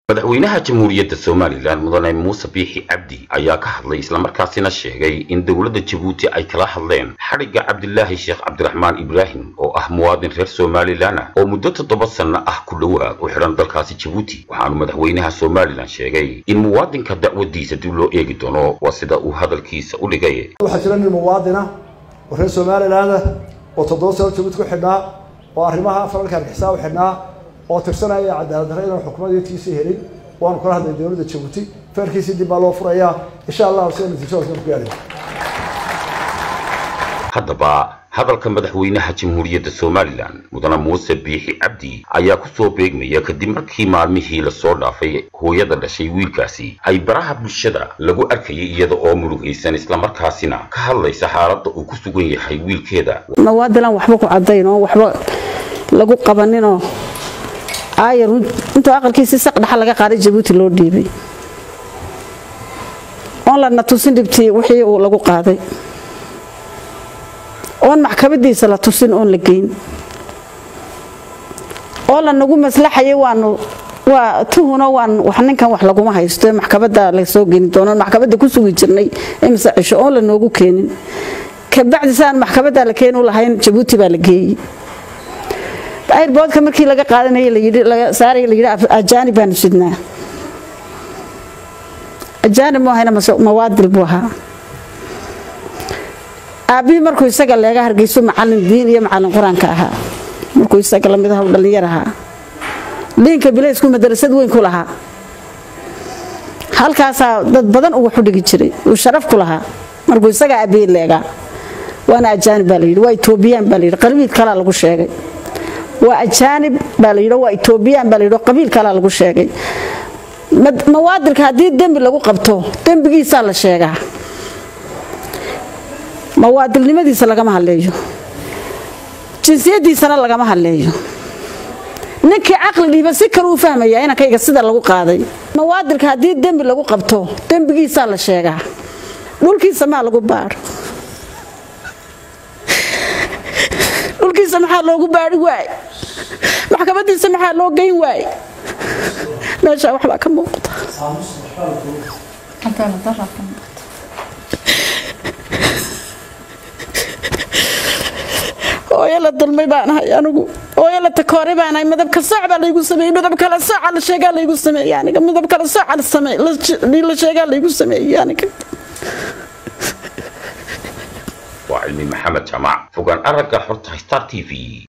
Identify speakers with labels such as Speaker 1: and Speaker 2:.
Speaker 1: madaxweynaha jamhuuriyadda somalilan mudane muuse biixi cabdi ayaa ka hadlay islamarkaasina sheegay in dowladda jabuuti ay kala hadleen xadhigga cabdilaahi sheekh cabdiraxmaan ibraahim oo ah muwaadin reer somalilan ah oo muddo toddoba sanno ah ku dhowaad u xidhan dalkaasi jabuuti waxaanu madaxweynaha somalilan sheegay in muwaadinka dacwadiisa dib loo eegi doono waa sida uu hadalkiisa u dhigay
Speaker 2: waxaa jira nin muwaadina oo reer somalilan ah oo toddoba sano jabuuti ku xidhnaa oo arrimaha falalka argixisaan u xidhnaa oo tirsanaya cadaalad darre inaan xukuumadtiisii helin waanu kala hadlay dowladda jabuuti feerkiisii dib baa loo furayaa insha allahu sida natiijadaasna ku gaadhay
Speaker 1: haddaba hadalka madaxweynaha jamhuuriyadda somalilan mudane muuse biixi cabdi ayaa kusoo beegmaya kadib markii maalmihii lasoo dhaafay hooyada dhashay wiilkaasi ay baraha bulshada lagu arkayay iyada oo murugaysan islamarkaasina ka hadlaysa xaaladda uu ku sugan yahay wiilkeeda
Speaker 3: mawaadilan waxba ku cadayn oo waxba lagu qabaninoo aayar intuu aqalkiisii saq dhaxa laga qaaday jabuuti loo dhiibay oon lana tusin dhibtii wixii uu lagu qaaday oon maxkamadiisa la tusin oon la geyn oo lanagu maslaxayay waanu waa tuhuno waan wax ninkan wax laguma haysto ee maxkamada lasoo geni doono maxkamadda ku sugi jirnay imise cisho oon lanoogu keenin kabacdi saan maxkamadda la keenu lahayn jabuuti baa la geeyey airboodka markii laga qaadanay saaray la yidhi ajaanib baanu sidnaa ajaanib mu ahayna mawaadil buu ahaa aabbihii markuu isaga leega hargeysu macalin diin iyo macalin qur-aanka ahaa markuu isaga lamid ah dhallinyar ahaa dhiinka bilaysku madarasad weyn ku lahaa halkaasaa dad badan uu wax u dhigi jiray uu sharaf ku lahaa markuu isaga aabbihii leegaa waana ajaanib baa layidhi waa etoobiyaan baa layidhi qalbiid kalaa lagu sheegay waa ajaanib baa la yidhi waa etoobiyaan baa la yidhi qabiil kalaa lagu sheegay mawaadilka haddii dembi lagu qabto dembigiisaa la sheegaa mawaadilnimadiisa lagama hadleeyo jinsiyadiisana lagama hadleeyo ninkii caqli dhiiba si kale uu fahmaya inankayga sida lagu qaaday mawaadilka haddii dembi lagu qabto dembigiisaa la sheegaa dhulkiisa maa lagu baadho dhulkiisa maxaa loogu baari waay maxkamadiisa maxaa loo geyn waay meeshaa waxbaa ka muuqda hooyo la dulmay baan ahay anigu hooyo la takoore baan ahay midabka sooc baa laygu sameeyey midab kale sooca la sheegaa laygu sameeyey aniga midab kale sooca la sameey la sheegaa laygu sameeyey aniga
Speaker 1: waa cilmi maxamed jamac fogaan aragga xorta star t v